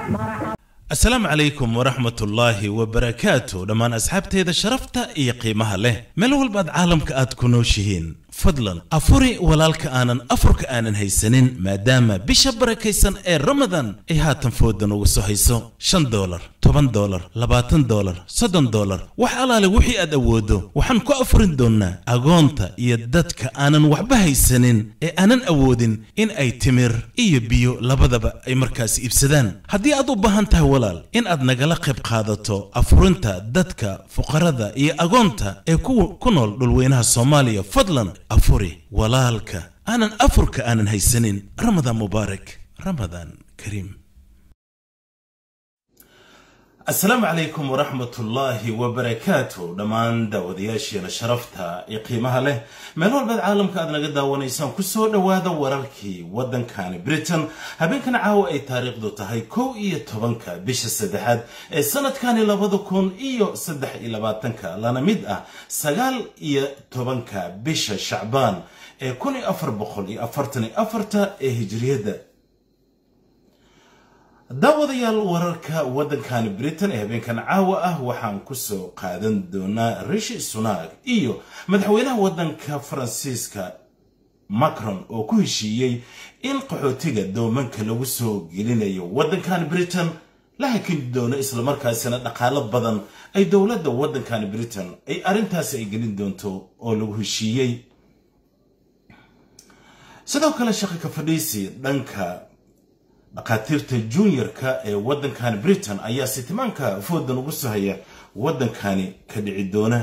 asalaamu calaykum waraxmat ullaahi wabarakaatu dhammaan asxaabteeda sharafta iyo qiimaha leh meel walbaad caalamka aad ku nooshihiin fadlan afuri walaalka aanan afurka aanan haysanin maadaama bisha barakaysan ee ramadan ay haatan foodan ugu soo hayso shan doolar toban doolar labaatan doolar soddon doolar wax alaale wixii aad awooddo waxaan ku afurin doonnaa agoonta iyo dadka aanan waxba haysanin ee aanan awoodin in ay timir iyo biyo labadaba ay markaasi iibsadaan haddii aad u baahan tahay walaal in aad nagala qayb qaadato afurinta dadka fuqarada iyo agoonta ee ku nool dhulweynaha soomaaliya fadlan afuri walaalka aanan afurka aanan haysanin ramadaan mubaarak ramadaan kariim asalaamu calaykum waraxmatullaahi wabarakaatu dhammaan daawadayaasheena sharafta iyo qiimaha leh meel walbaad caalamka aad naga daawanaysaan kusoo dhowaada wararkii waddankani britain habeenkan caawa ay taariikhdu tahay kow iyo tobanka bisha saddexaad ee sanadkani labada kun iyo saddex iyo labaatanka lana mid ah sagaal iyo tobanka bisha shacbaan ee kun iyo afar boqol iyo afartan iyo afarta ee hijriyadda daawadayaal wararka waddankani britain ee habeenkan caawa ah waxaan kusoo qaadan doonaa rishi sunak iyo madaxweynaha waddanka faransiiska macron oo ku heshiiyey in qaxootiga doomanka lagu soo gelinayo waddankani britain la hakin doono islamarkaasina dhaqaalo badan ay dowladda waddankani britain ay arrintaasi ay gelin doonto oo lagu heshiiyey sidoo kale shaqa ka fadhiisi dhanka dhakhaatiirta junior-ka ee waddankani britain ayaa sitimaanka foodan ugu soo haya waddankani ka dhici doona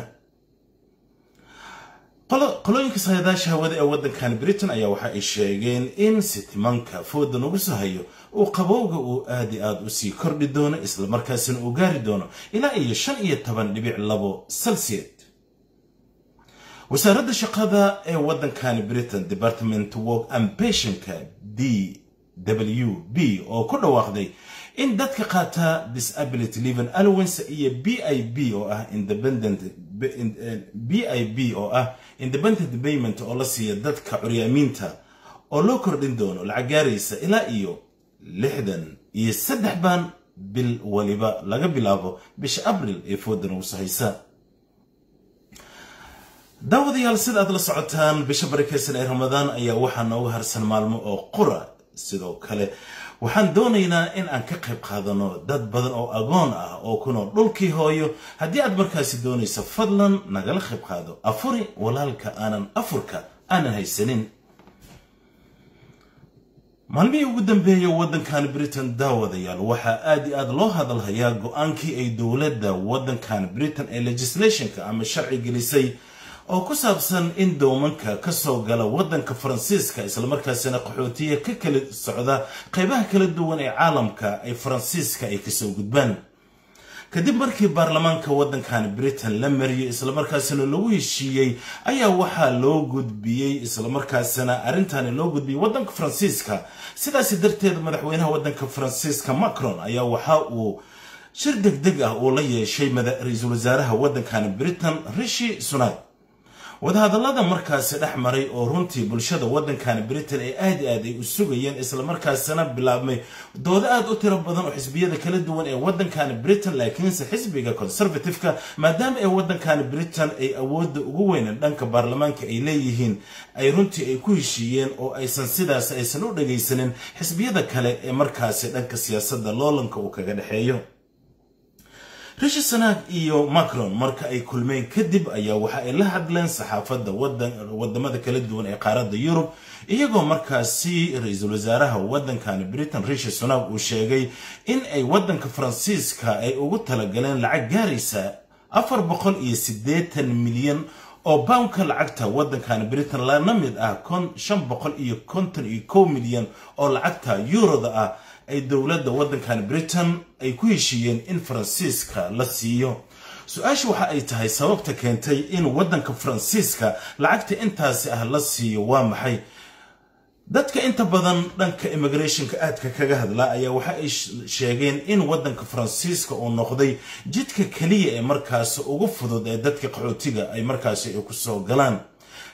qolooyinka sayadaasha hawada ee waddankani britain ayaa waxa ay sheegeen in sitimaanka foodan ugu soo hayo uu qabowga uu aad i aad usii kordhi doono islamarkaasina uu gaari doono ilaa iyo shan iyo toban dhibic labo celsiad wasaaradda shaqada ee waddankani britain department work and pensionka d w b oo ku dhawaaqday in dadka qaata disability living allowance iyo b i b oo ah independent b i b oo ah independent payment oo la siiya dadka curyaamiinta oo loo kordhin doono lacag gaaraysa ilaa iyo lixdan iyo saddex baan bil waliba laga bilaabo bisha abril ee foodan ugu sahaysa daawadayaal sida aad la socotaan bisha barakeysan ee ramadaan ayaa waxaa nooga harsan maalmo oo qura sidoo kale waxaan doonaynaa in aan ka qayb qaadano dad badan oo agoon ah oo ku nool dhulkii hooyo haddii aad markaasi doonayso fadlan nagala qayb qaado afuri walaalka aanan afurka aanan haysanin maalmihii ugu dambeeyay waddankan britain daawadayaal waxaa aad i aad loo hadalhayaa go-aankii ay dowladda waddankan britain ee legislationka ama sharci gelisay oo ku saabsan in doomanka ka soo gala waddanka faransiiska islamarkaasina qaxootiya ka kala socda qaybaha kala duwan ee caalamka ay faransiiska ay kasoo gudbaan kadib markii baarlamaanka waddankan britain la mariyey islamarkaasina lagu heshiiyey ayaa waxaa loo gudbiyey islamarkaasina arrintani loo gudbiyey waddanka faransiiska sidaasi darteed madaxweynaha waddanka faransiiska macron ayaa waxa uu shir deg deg ah uu la yeeshay ra-iisul wasaaraha waddankan britain rishi sunak wadahadallada markaasi dhex maray oo runtii bulshada waddankani britain ee aad i aad ay u sugayeen islamarkaasina bilaabmay doodo aad u tiro badan oo xisbiyada kala duwan ee waddankani britain laakiinse xisbiga conservative-ka maadaama ee waddankani britain ay awoodda ugu weynan dhanka baarlamaanka ay leeyihiin ay runtii ay ku heshiiyeen oo aysan sidaas aysan u dhagaysanin xisbiyada kale ee markaasi dhanka siyaasadda loolanka uu kaga dhexeeyo rishi sanaag iyo macron marka ay kulmeen kadib ayaa waxa ay la hadleen saxaafadda wadamada kala duwan ee qaaradda yurub iyagoo markaasi ra-iisul wasaaraha waddankani britain rishi sunak uu sheegay in ay waddanka faransiiska ay ugu talagaleen lacag gaaraysa afar boqol iyo siddeetan milyan oo boundka lacagta waddankani britain lana mid ah shan boqol iyo konton iyo kow milyan oo lacagta yuroda ah ay dowladda waddankan britain ay ku heshiiyeen in faransiiska la siiyo su-aasha waxa ay tahay sababta keentay in waddanka faransiiska lacagta intaasi ah la siiyo waa maxay dadka inta badan dhanka immigrationka aadka kaga hadla ayaa waxa ay sheegeen in waddanka faransiiska uu noqday jidka keliya ee markaasi ugu fudud ee dadka qaxootiga ay markaasi ay kusoo galaan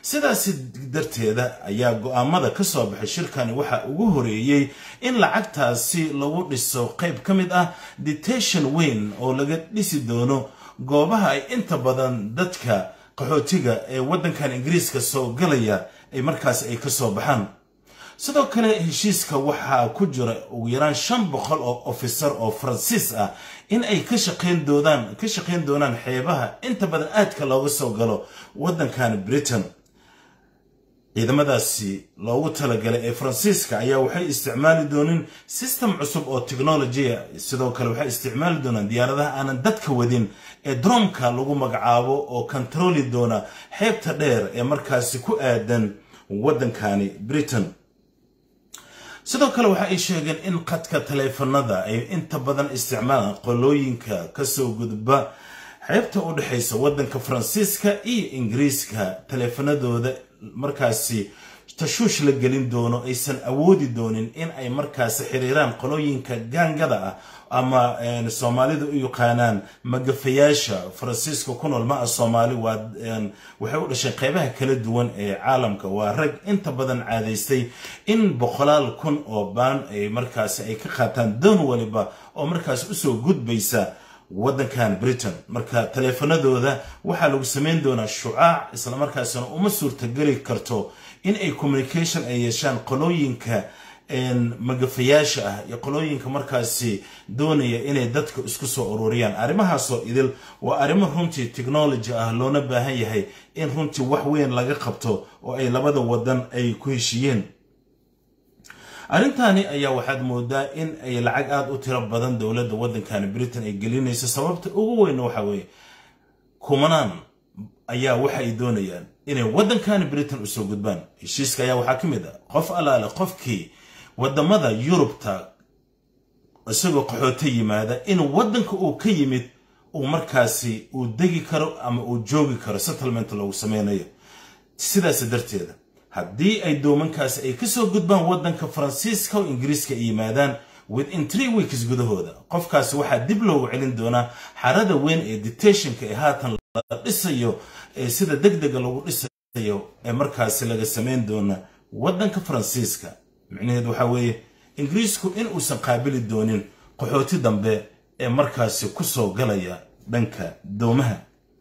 sidaasi darteeda ayaa go-aamada ka soo baxay shirkani waxaa ugu horeeyey in lacagtaasi lagu dhiso qayb ka mid ah detation weyn oo laga dhisi doono goobaha ay inta badan dadka qaxootiga ee waddankan ingiriiska soo galaya ay markaas ay ka soo baxaan sidoo kale heshiiska waxaa ku jira ugu yaraan shan boqol oo officer oo faransiis ah in ay ka shaqayn doonaan ka shaqayn doonaan xeebaha inta badan aadka looga soo galo waddankan britain ciidamadaasi loogu talagalay ee faransiiska ayaa waxay isticmaali doonin system cusub oo technologia sidoo kale waxay isticmaali doonaan diyaaradaha aanan dadka wadin ee dromka lagu magacaabo oo kontarooli doona xeebta dheer ee markaasi ku aadan waddankani britain sidoo kale waxa ay sheegeen in qadka taleefanada ay inta badan isticmaalaan qolooyinka kasoo gudba xeebta u dhexaysa waddanka faransiiska iyo ingiriiska taleefanadooda markaasi tashuush la gelin doono aysan awoodi doonin in ay markaasi xiriiraan qolooyinka gaangada ah ama soomaalidu u yaqaanaan magafayaasha faransiiska ku nool ma ah soomaali waxay u dhasheen qeybaha kala duwan ee caalamka waa rag inta badan caadaystay in boqolaal kun oo baan ay markaasi ay ka qaataan doon waliba oo markaasi usoo gudbaysa waddankan britain marka taleefanadooda waxaa lagu samayn doonaa shucaac islamarkaasina uma suurtageli karto in ay communication ay yeeshaan qolooyinka magafayaasha ah iyo qolooyinka markaasi doonaya inay dadka isku soo ururiyaan arrimahaasoo idil waa arrimo runtii technology ah loona baahan yahay in runtii wax weyn laga qabto oo ay labada wadan ay ku heshiiyeen arrintani ayaa waxaad moodaa in ay lacag aada u tiro badan dowladda waddankani britain ay gelinayso sababta ugu weyn waxa weeye kumanaan ayaa waxa ay doonayaan inay waddankani britain usoo gudbaan heshiiska ayaa waxaa ka mid ah qof allaale qofkii waddamada yurubta isagoo qaxooto yimaada in waddanka uu ka yimid uu markaasi uu degi karo ama uu joogi karo settlement loogu sameynayo sidaas darteeda haddii ay doomankaasi ay kasoo gudbaan waddanka faransiiska oo ingiriiska ay yimaadaan within three weeks gudahooda qofkaasi waxaa dib loogu celin doonaa xarada weyn ee detationka ee haatan la dhisayo ee sida deg dega lagu dhisayo ee markaasi laga samayn doona waddanka faransiiska micnaheed waxaa weeye ingiriisku in uusan qaabili doonin qaxooti dambe ee markaasi kusoo galaya dhanka doomaha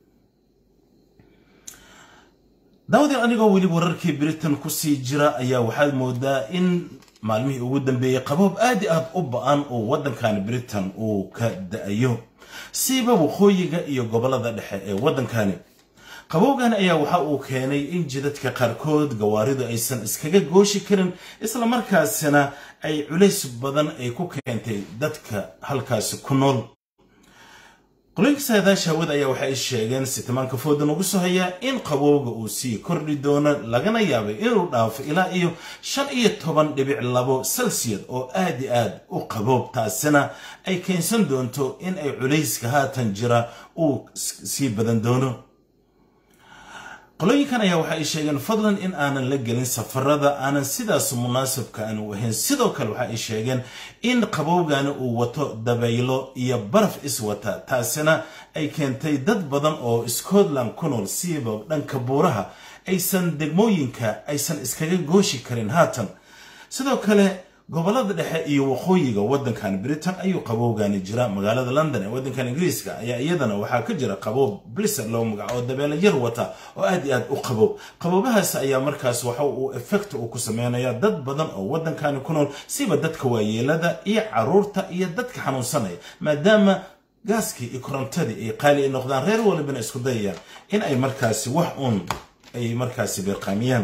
daawadeen anigoo weli wararkii britain kusii jira ayaa waxaad moodaa in maalmihii ugu dambeeyey qaboob aad i aad u ba-an oo waddankani britain uu ka da-ayo siiba waqooyiga iyo gobolada dhexe ee waddankani qabowgan ayaa waxa uu keenay in jidadka qaarkood gawaaridu aysan iskaga gooshi karin islamarkaasina ay culays badan ay ku keentay dadka halkaasi ku nool qolooyinka saadaasha hawada ayaa waxa ay sheegeen sitimaanka fooda nagu soo hayaa in qabowga uu sii kordhi doono lagana yaabay inuu dhaafo ilaa iyo shan iyo toban dhibic labo celsius oo aad i aad u qaboob taasina ay keensan doonto in ay culayska haatan jira uu sii badan doono qolooyinkan ayaa waxa ay sheegeen fadlan in aanan la gelin safarada aanan sidaas munaasabka aanu ahayn sidoo kale waxa ay sheegeen in qabowgani uu wato dabaylo iyo baraf iswata taasina ay keentay dad badan oo scotland ku nool siiba dhanka buuraha aysan degmooyinka aysan iskaga gooshi karin haatan sidoo kale gobolada dhexe iyo waqooyiga waddankan britain ayuu qabowgani jira magaalada london ee waddankan ingiriiska ayaa iyadana waxaa ka jira qaboob bliser loo magaco oo dabeelo yar wata oo aad iyo aad u qaboob qaboobahaas ayaa markaas waxa uu effect uu ku sameynaya dad badan oo waddankani ku nool siba dadka waayeelada iyo caruurta iyo dadka xanuunsanaya maadaama gaaskii iyo korontadii ay qaali ay noqdaan reer walibana isku dayayaan in ay markaasi wax uun ay markaasi beerqaamiyaan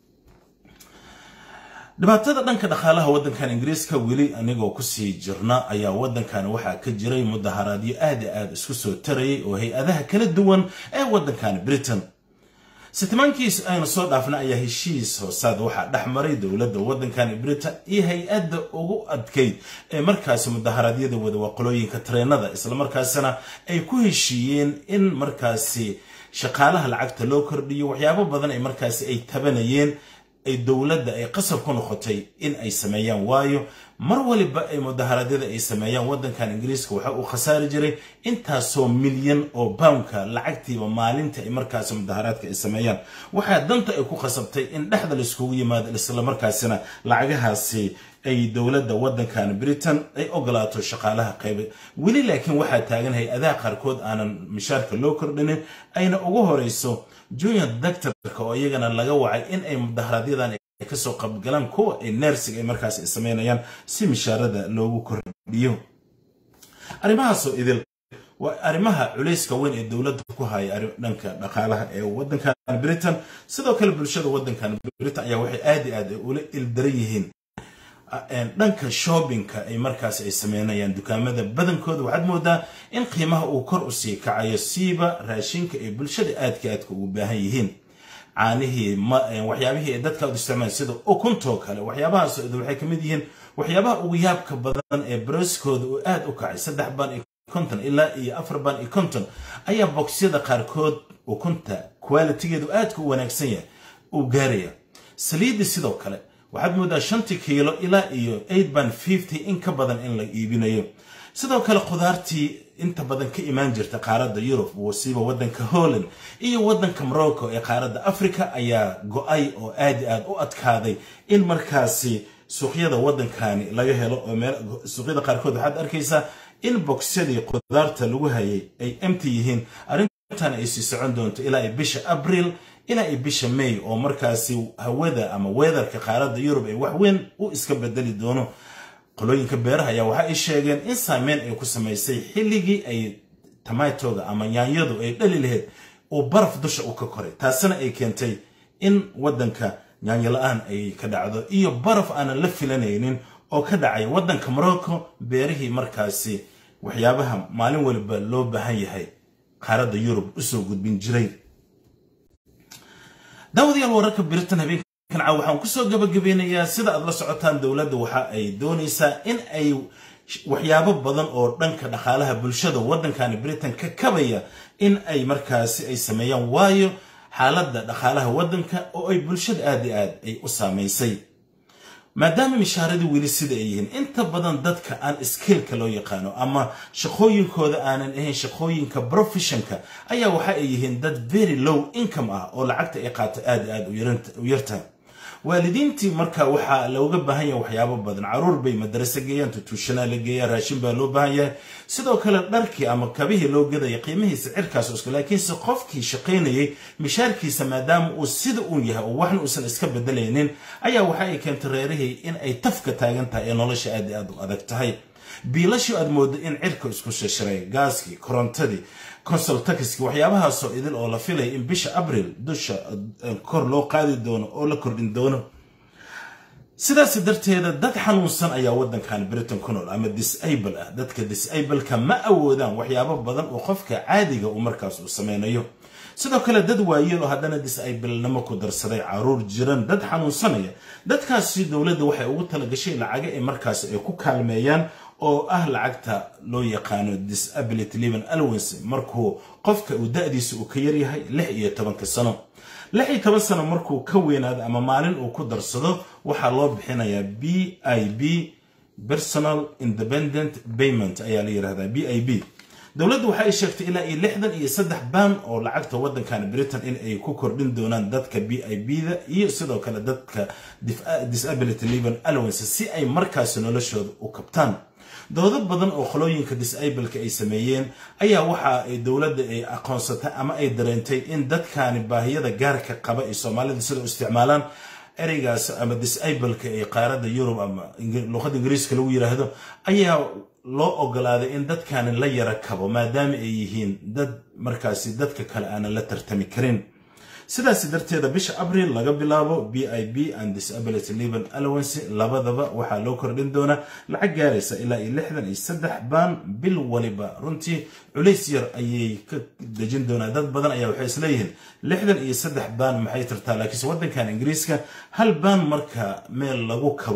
dhibaatada dhanka dhaqaalaha waddankan ingiriiska weli anigoo kusii jirna ayaa waddankan waxaa ka jiray mudaharaadyo aad i aad isku soo tarayay oo hay-adaha kala duwan ee waddankan britain sitimaankiis aynu soo dhaafna ayaa heshiis hoosaad waxaa dhex maray dowladda waddankan britain iyo hay-adda ugu adkayd ee markaasi mudaharaadyada wada waqolooyinka tareenada islamarkaasina ay ku heshiiyeen in markaasi shaqaalaha lacagta loo kordhiyo waxyaabo badan ay markaasi ay tabanayeen ay dowladda ay qasab ku noqotay in ay sameeyaan waayo mar waliba ay mudaharaadyada ay sameeyaan waddankan ingiriiska waxa uu khasaari jiray intaasoo milyan oo poundka lacagtiiba maalinta ay markaasi mudaharaadka ay sameeyaan waxaa danta ay ku khasabtay in dhexda laiskugu yimaado islamarkaasina lacagahaasi ay dowladda waddankan britain ay ogolaato shaqaalaha qayba weli laakiin waxaa taagan hay-adaha qaarkood aanan mishaarka loo kordhinin ayna ugu horeyso junior doctorka oo iyagana laga wacay in ay mudaharaadyadaan ay kasoo qabgalaan kuwa ay nersig ay markaas ay sameynayaan si mishaarada loogu kordhiyo arrimahaasoo idil waa arrimaha culayska weyn ee dowladda ku haya dhanka dhaqaalaha ee waddankan britain sidoo kale bulshada waddankan britain ayaa waxay aad i aad ula ildaran yihiin dhanka shoppingka ay markaas ay sameynayaan dukaamada badankooda waxaad moodaa in qiimaha uu kor u sii kacayo siiba raashinka ay bulshada aadka aadka ugu baahan yihiin caanihii waxyaabihii ay dadka isticmaal sida ukuntoo kale waxyaabahaas waxay ka mid yihiin waxyaabaha ugu yaabka badan ee barooskooda uu aad u kacay saddex baan iyo konton ilaa iyo afar baan iyo konton ayaa boqsyada qaarkood ukunta qualitigeedu aadka u wanaagsan yahay uu gaaraya saliiddi sidoo kale waxaad moodaa shantii kiilo ilaa iyo eight band fifty in ka badan in la iibinayo sidoo kale khudaartii inta badan ka imaan jirta qaaradda yurub wasiiba waddanka holland iyo waddanka morocco ee qaaradda africa ayaa go-ay oo aad i aad u adkaaday in markaasi suuqyada waddankani laga helo oo suuqyada qaarkood waxaad arkaysaa in bogsyadii khudaarta lagu hayay ay emti yihiin arrintan ay sii socon doonto ilaa ay bisha abriil ilaa ay bisha may oo markaasi hawada ama weedarka qaaradda yurub ay wax weyn u iska bedeli doono qolooyinka beeraha ayaa waxa ay sheegeen in saameyn ay ku samaysay xilligii ay tamatoga ama yaanyadu ay dhali lahayd uu baraf dusha u ka koray taasina ay keentay in waddanka yaanyo la-aan ay ka dhacdo iyo baraf aanan la filanaynin oo ka dhacay waddanka morocco beerihii markaasi waxyaabaha maalin waliba loo baahan yahay qaaradda yurub usoo gudbin jiray daawadayaal wararka britain habeenkan caaw waxaan kusoo gabagabeynayaa sida aad la socotaan dowladda waxa ay doonaysaa in ay waxyaabo badan oo dhanka dhaqaalaha bulshada waddankani britain ka kabaya in ay markaasi ay sameeyaan waayo xaaladda dhaqaalaha waddanka oo ay bulshada aad i aad ay u saamaysay maadaama mishaaradii weli sida ay yihiin inta badan dadka aan skeelka loo yaqaano ama shaqooyinkooda aanan ahayn shaqooyinka professionka ayaa waxa ay yihiin dad very low income ah oo lacagta ay qaato aad i aad u yartahay waalidiintii marka waxaa looga baahan yahay waxyaabo badan caruur bay madraso geeyaan tutuushanaa la geeyaa raashin baa loo baahan yahay sidoo kale dharkii ama kabihii loo gadaya qiimihiisa cirkaas isku laakiinse qofkii shaqaynayay mishaarkiisa maadaama uu sida uun yahay oo waxna uusan iska bedelaynin ayaa waxa ay keentay reerihii in ay tafka taagan tahay ee nolosha aad i aad u adag tahay biilashii aad moodo in cirka isku shashiray gaaskii korontadii consultakiski waxyaabahaasoo idil oo la filaya in bisha abril dusha kor loo qaadi doono oo la kordhin doono sidaas darteeda dad xanuunsan ayaa waddankan britain ku nool ama disable ah dadka disableka ma awoodaan waxyaabo badan oo qofka caadiga uu markaas uu sameynayo sidoo kale dad waayeel oo haddana disablnimo ku darsaday caruur jiran dad xanuunsanaya dadkaasi dowladda waxay ugu talagashay lacaga ay markaas ay ku kaalmeeyaan oo ah lacagta loo yaqaano disability living allowance markuu qofka uu da-diisa uu ka yaryahay lix iyo tobanka sano lix iyo toban sano markuu ka weynaado ama maalin uu ku darsado waxaa loo bixinayaa b i b personal independent payment ayaa la yidhahdaa b i b dowladdu waxa ay sheegtay ilaa iyo lixdan iyo saddex baan oo lacagta waddankan britain in ay ku kordhin doonaan dadka b i b da iyo sidoo kale dadka disability living allowance si ay markaasi noloshooda u kabtaan doodo badan oo qolooyinka disableka ay sameeyeen ayaa waxa ay dowladda ay aqoonsatay ama ay dareentay in dadkani baahiyada gaarka qaba ee soomaalida sida u isticmaalaan ereygaas ama disableka ee qaaradda yurub ama luqada ingiriiska lagu yiraahdo ayaa loo ogolaaday in dadkani la yara kabo maadaama ay yihiin dad markaasi dadka kale aanan la tartami karin sidaas darteeda bisha abril laga bilaabo b i b and disability living allowance labadaba waxaa loo kordhin doonaa lacag gaaraysa ilaa iyo lixdan iyo saddex baan bil waliba runtii culays yar ayay ka dejin doonaa dad badan ayaa waxay isleeyihiin lixdan iyo saddex baan maxay tartaa laakiinse waddankan ingiriiska hal baan marka meel lagu kabo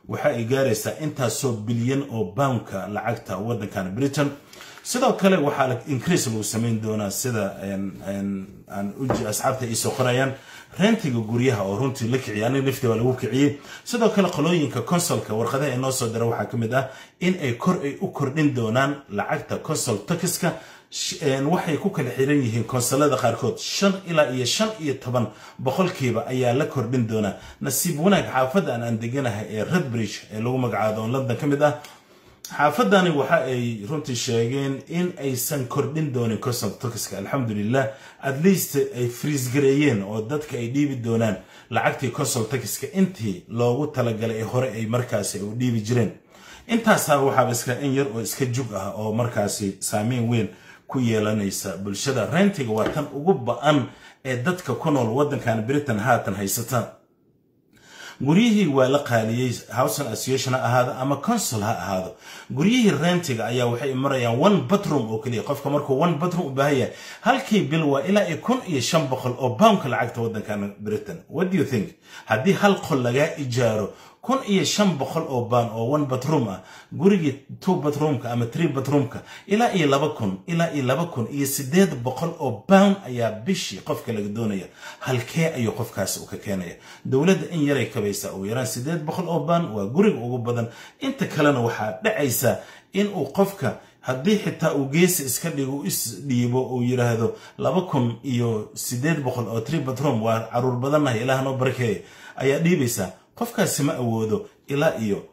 waxa ay gaaraysaa intaasoo bilyan oo boundka lacagta waddankan britain sidoo kale waxaa increase lagu samayn doonaa sida asxaabta ay soo qorayaan rentiga guryaha oo runtii la kiciyay aniga lifti waa lagu kiciyey sidoo kale qolooyinka consolka warqadaha ay noo soo dira waxaa ka mid ah in ay kor ay u kordhin doonaan lacagta consol takiska waxay ku kala xiran yihiin konsolada qaarkood shan ilaa iyo shan iyo toban boqolkiiba ayaa la kordhin doonaa nasiib wanaag xaafadda aan aan deganahay ee redbridge ee lagu magacaabo london ka mid ah xaafadani waxa ay runtii sheegeen in aysan kordhin doonin consol takiska alxamdulilah at least ay friisgareeyeen oo dadka ay dhiibi doonaan lacagtii consol takiska intii loogu talagalay ee hore ay markaasi u dhiibi jireen intaasaa waxaaba iska in yar oo iska jug ah oo markaasi saameyn weyn ku yeelanaysa bulshada rentiga waa tan ugu ba-an ee dadka ku nool waddankan britain haatan haysata guryihii waa la qaaliyey housen association ha ahaado ama consul ha ahaado guryihii rentiga ayaa waxay marayaan one batroom oo keliya qofka markuu one batroom u baahan yahay halkii bil waa ilaa iyo kun iyo shan boqol oo poundka lacagta waddankan britain what do you think haddii hal qol lagaa ijaaro kun iyo shan boqol oo baan oo one batroom ah gurigii two batroomka ama three batroomka ilaa iyo laba kun ilaa iyo laba kun iyo sideed boqol oo pound ayaa bishii qofka laga doonaya halkee ayuu qofkaasi u ka keenaya dowladda in yaray kabaysaa ugu yaraan sideed boqol oo baan waa guriga ugu badan inta kalena waxaa dhacaysa in uu qofka haddii xitaa uu geesi iska dhigo is dhiibo uu yidhaahdo laba kun iyo sideed boqol oo tree batroom waa caruur badannahay ilaah noo barakeeya ayaa dhiibaysaa qofkaasi ma awoodo ilaa iyo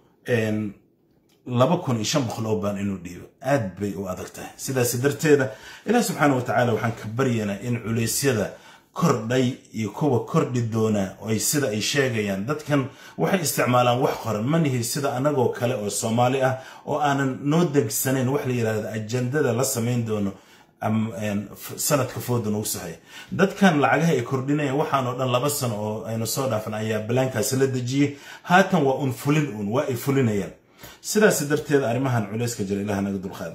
laba kun iyo shan boqol oo baan inuu dhiibo aad bay u adag tahay sidaas darteeda ilaah subxaana wa tacaala waxaan ka baryaynaa in culeysyada kordhay iyo kuwa kordhi doona ay sida ay sheegayaan dadkan waxay isticmaalaan wax qoran manihi sida anagoo kale oo soomaali ah oo aanan noo degsanayn wax la yidhahda ajandada la samayn doono sanadka fooda nagu saxay dadkan lacagaha ay kordhinayaan waxaan oo dhan laba sano oo aynu soo dhaafan ayaa balaankaasi la dejiyey haatan waa un fulin uun waa ay fulinayaan sidaas darteed arrimahan culeyska jira ilaah naga dulqaada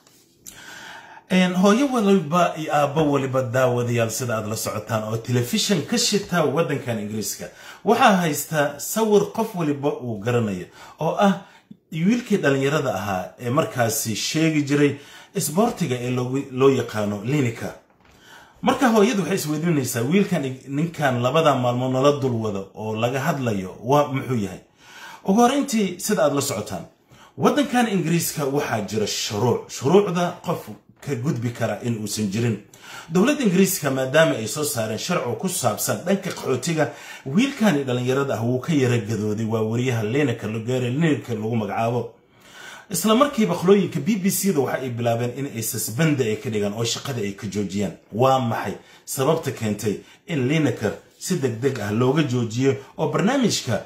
hooyo waliba iyo aabbo waliba daawadayaal sida aad la socotaan oo telefishan ka shitaa waddankan ingiriiska waxaa haystaa sawir qof waliba uu garanayo oo ah wiilkii dhallinyarada ahaa ee markaasi sheegi jiray isboortiga ee loo yaqaano linika marka hooyadu waxay isweydiinaysaa wiilkan ninkan labada maalmood nala dul wado oo laga hadlayo waa muxuu yahay ugu horeyntii sida aad la socotaan waddankan ingiriiska waxaa jira shuruuc shuruucda qof ka gudbi kara in uusan jirin dowladda ingiriiska maadaama ay soo saareen sharcigu ku saabsan dhanka qaxootiga wiilkani dhallinyarada ah wuu ka yara gadooday waa wariyaha lenaka logere linaka lagu magacaabo isla markiiba qolooyinka b b c da waxa ay bilaabeen in ay sasbanda ay ka dhigaan oo shaqada ay ka joojiyaan waa maxay sababta keentay in lineker si deg deg ah looga joojiyo oo barnaamijka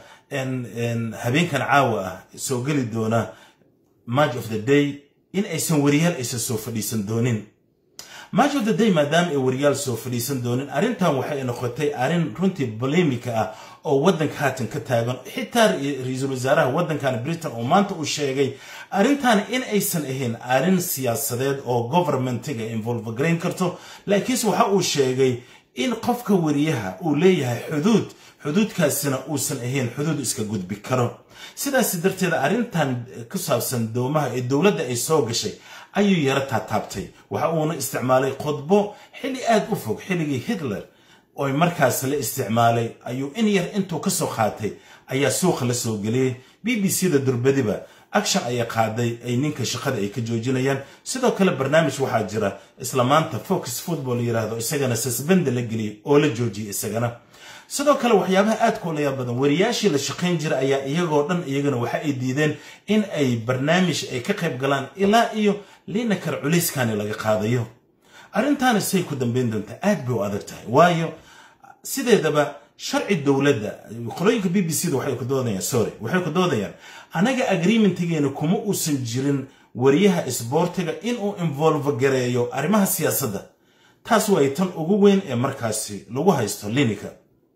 habeenkan caawa ah soo geli doona march of the day in aysan wariyaal aysan soo fadhiisan doonin march of the day maadaama ay wariyaal soo fadhiisan doonin arrintan waxay noqotay arrin runtii bolemika ah oo waddanka haatan ka taagan xitaa ra-iisul wasaaraha waddankan britain oo maanta uu sheegay arrintan in aysan ahayn arrin siyaasadeed oo governmentiga involve garayn karto laakiinse waxa uu sheegay in qofka wariyaha uu leeyahay xuduud xuduudkaasina uusan ahayn xuduud iska gudbi karo sidaas darteed arrintan ku saabsan doomaha ee dowladda ay soo gashay ayuu yaro taataabtay waxa uuna isticmaalay khudbo xilli aad u fog xilligii hitler oo markaas la isticmaalay ayuu in yar intuu ka soo qaatay ayaa suuqa la soo geliyey b b c da durbadiba action ayay qaaday ay ninka shaqada ay ka joojinayaan sidoo kale barnaamij waxaa jira isla maanta focus football yiraahdo isagana sasbanda la geliyay oo la joojiyay isagana sidoo kale waxyaabaha aadka u layaab badan wariyaashii la shaqayn jira ayaa iyagoo dhan iyagana waxa ay diideen in ay barnaamij ay ka qayb galaan ilaa iyo linakar culayskani laga qaadayo arrintaana say ku dambeyn doontaa aad bay u adag tahay waayo sideedaba sharci dowladda qolooyinka b b c da waxay ku doodayaan sorry waxay ku doodayaan anaga agreementigeena kuma uusan jirin wariyaha isboortiga inuu involve gareeyo arrimaha siyaasadda taas way tan ugu weyn ee markaasi lagu haysto linika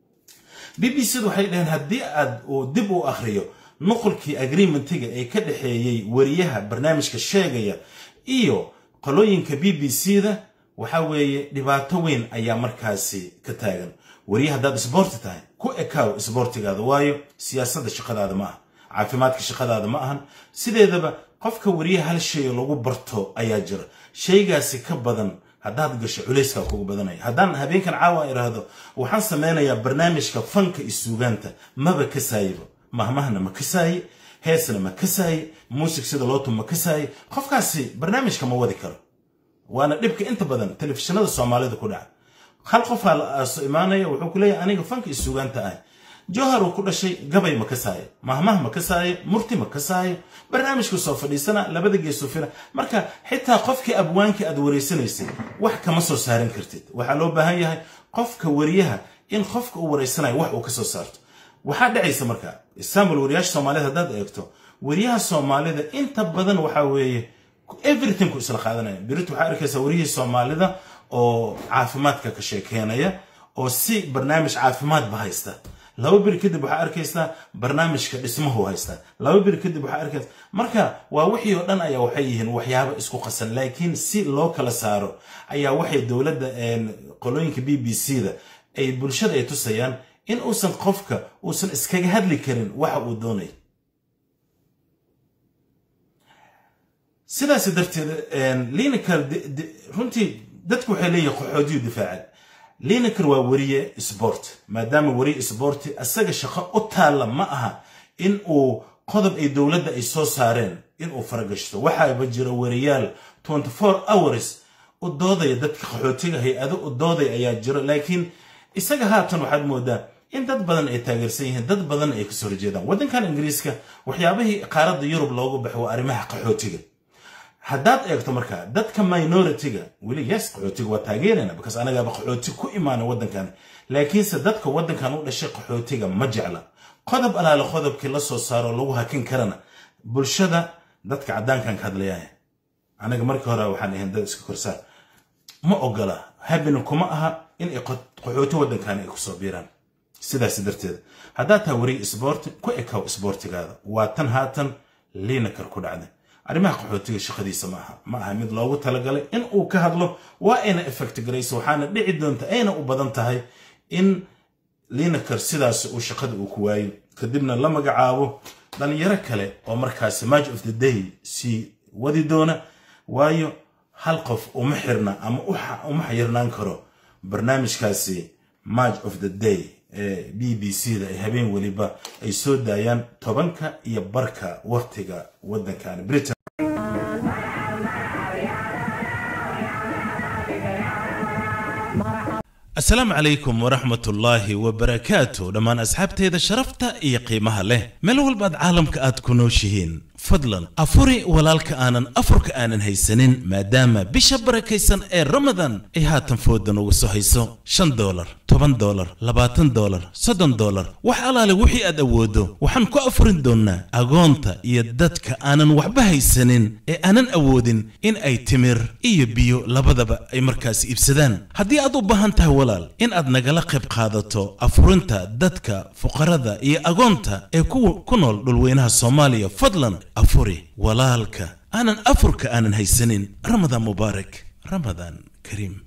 b b c da waxay dhaheen haddii aad uu dib u akhriyo nuqulkii agreementiga ee ka dhexeeyey wariyaha barnaamijka sheegaya iyo qolooyinka b b c da waxa weeye dhibaato weyn ayaa markaasi ka taagan wariye haddaad isboorti tahay ku ekaaw isboortigaada waayo siyaasadda shaqadaada ma ah caafimaadka shaqadaada ma ahan sideedaba qofka wariyaha hal shay lagu barto ayaa jira shaygaasi ka badan haddaad gasho culayskaa kugu badanaya haddaan habeenkan caawa iraahdo waxaan sameynayaa barnaamijka fanka iyo suugaanta maba kasaayiba mahmahna ma kasaaye heesna ma kasaaye muusig sida lootu ma kasaaye qofkaasi barnaamijka ma wadi karo waana dhibka inta badan telefishinada soomaalida ku dhaca hal qofaa la soo imaanaya wuxuu ku leeyahay aniga fanka iyo suugaanta ah jowhar uu ku dhashay gabay ma kasaayo mahmah ma kasaayo murti ma kasaayo barnaamijku soo fadhiisana labada geesoo fila marka xitaa qofkii abwaankii aad wareysanaysay wax kama soo saaran kartid waxaa loo baahan yahay qofka wariyaha in qofka uu wareysanayo wax uu ka soo saarto waxaa dhacaysa marka istanbul wariyaasha soomaalida haddaad eegto wariyaha soomaalida inta badan waxaa weeye everything ku isla qaadanaya birit waxaa arkaysaa wariyihii soomaalida oo caafimaadka ka sheekeenaya oo si barnaamij caafimaadba haysta laba beri kadib waxaa arkaysaa barnaamijka dhismahu haystaa laba beri kadib waxaa arkaysa marka waa wixii oo dhan ayaa waxay yihiin waxyaabo isku qasan laakiin si loo kala saaro ayaa waxay dowladda qolooyinka b b c da ay bulshada ay tusayaan in uusan qofka uusan iskaga hadli karin waxa uu doonay sidaas darteed linikal runtii dadku waxay leeyihin qaxootiyu difaaca lineker waa weriye sport maadaama weriye sporti isaga shaqo u taalla ma aha in uu qodob ay dowladda ay soo saareen in uu faragashto waxaaba jira weriyaal hours u doodaya dadka qaxootiga hay-ado u doodaya ayaa jiro laakiin isaga haatan waxaad moodaa in dad badan ay taageersan yihiin dad badan ay kasoo horjeedaan waddankan ingiriiska waxyaabihii qaaradda yurub loogu baxo waa arrimaha qaxootiga haddaad eegto markaa dadka minoritiga weli yes qaxootiga waa taageerayna bakaas anagaaba qaxooti ku imaana waddankan laakiinse dadka waddankan u dhashay qaxootiga ma jecla qodob alaale qodobkii la soo saaro lagu hakin karana bulshada dadka caddaankan ka hadlayaya anaga markii hore waxaan ahayn dad iska korsaar ma ogola habina kuma aha in ay qaxooti waddankan ay kusoo biiraan sidaas darteed haddaad taha weriye isboorti ku ekaw isboortigaada waa tan haatan liinakar ku dhacday arrimaha qaxootiga shaqadiisa ma aha ma aha mid loogu talagalay in uu ka hadlo waa ayna effect garayso waxaana dhici doonta ayna u badan tahay in liinakar sidaas uu shaqada uu ku waayo kadibna la magacaabo dhalinyaro kale oo markaasi match of the day sii wadi doona waayo hal qof uma xirna ama uma xayirnaan karo barnaamijkaasi match of the day ee b b c da ay habeen weliba ay soo daayaan tobanka iyo barka waqtiga waddankan britain asalaamu calaykum waraxmat ullaahi wabarakaatu dhammaan asxaabteeda sharafta iyo qiimaha leh meel walbaad caalamka aad ku nooshihiin fadlan afuri walaalka aanan afurka aanan haysanin maadaama bisha barakaysan ee ramadan ay haatan foodan uga soo hayso shan dolar toban dolar labaatan dolar soddon dolar wax alaale wixii aad awooddo waxaan ku afurin doonnaa agoonta iyo dadka aanan waxba haysanin ee aanan awoodin in ay timir iyo biyo labadaba ay markaas iibsadaan haddii aad u baahan tahay walaal in aad nagala qayb qaadato afurinta dadka fuqarada iyo agoonta ee ku nool dhulweynaha soomaaliya fadlan afuri walaalka aanan afurka aanan haysanin ramadaan mubaarak ramadaan kariim